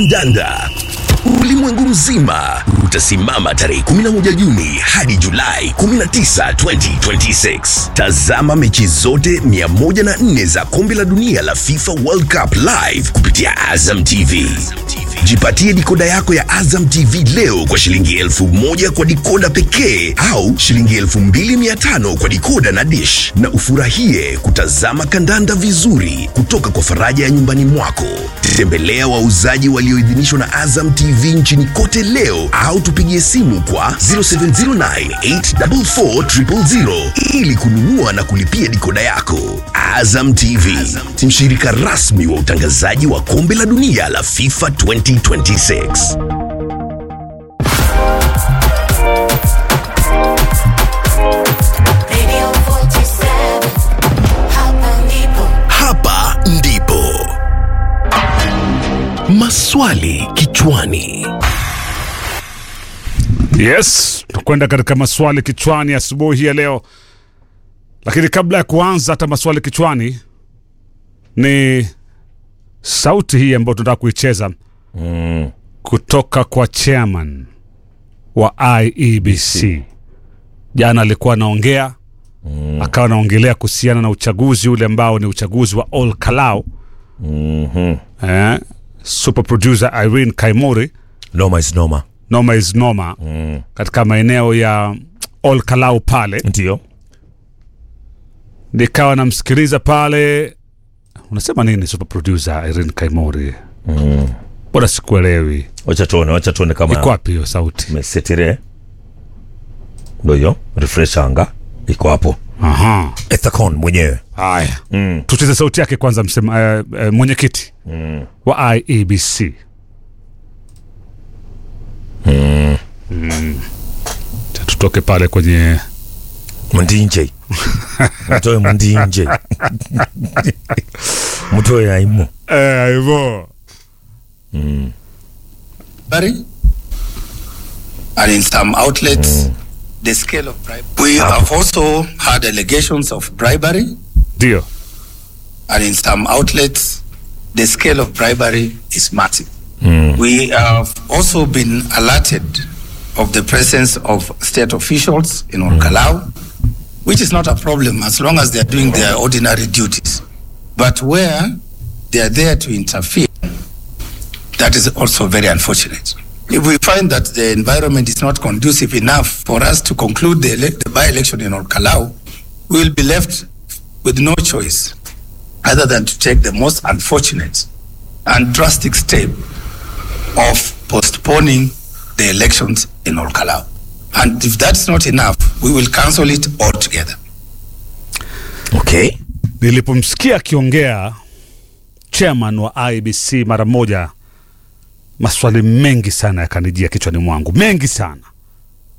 Danda. Ulimwengu mzima utasimama tarehe 11 Juni hadi Julai 19, 2026. Tazama mechi zote 104 za kombe la dunia la FIFA World Cup live kupitia Azam TV. Jipatie dikoda yako ya Azam TV leo kwa shilingi elfu moja kwa dikoda pekee au shilingi elfu mbili mia tano kwa dikoda na dish, na ufurahie kutazama kandanda vizuri kutoka kwa faraja ya nyumbani mwako. Tembelea wauzaji walioidhinishwa na Azam TV nchini kote leo au tupigie simu kwa 0709844000 ili kununua na kulipia dikoda yako. Azam TV, mshirika rasmi wa utangazaji wa kombe la dunia la FIFA 2026. Radio 47, hapa ndipo. Hapa ndipo maswali kichwani. Yes, tukwenda katika maswali kichwani asubuhi ya leo, lakini kabla ya kuanza hata maswali kichwani, ni sauti hii ambayo tunataka kuicheza kutoka kwa chairman wa IEBC. Jana alikuwa anaongea akawa anaongelea kuhusiana na uchaguzi ule ambao ni uchaguzi wa Ol Kalou. Eh, super producer Irene Kaimori Noma is noma. noma is noma katika maeneo ya Ol Kalou pale, Ndio. nikawa namsikiliza pale. Unasema nini super producer Irene Kaimori? Bora sikuelewi, Wacha tuone, wacha tuone iko kama wapi hiyo sauti? mesetire. Ndio hiyo, refresh anga iko hapo. Aha, Ethacon mwenyewe. haya tucheze sauti yake kwanza, msema eh, eh, mwenyekiti wa IEBC Mm. Cha tutoke pale kwenye Mndinje. Mtoe mndinje. Mtoe aimu. eh, hivyo bribery, and in some outlets, the scale of bribery. We have also had allegations of bribery, ndio and in some outlets, the scale of bribery is massive. We have also been alerted of the presence of state officials in Orkalau, which is not a problem as long as they are doing their ordinary duties. But where they are there to interfere, that is also very unfortunate. If we find that the environment is not conducive enough for us to conclude the, ele- the by-election in Orkalau, we will be left with no choice other than to take the most unfortunate and drastic step of postponing the elections in Orkalau. And if that's not enough, we will cancel it altogether. Okay. nilipomsikia akiongea chairman wa IBC mara moja, maswali mengi sana yakanijia kichwani mwangu, mengi sana.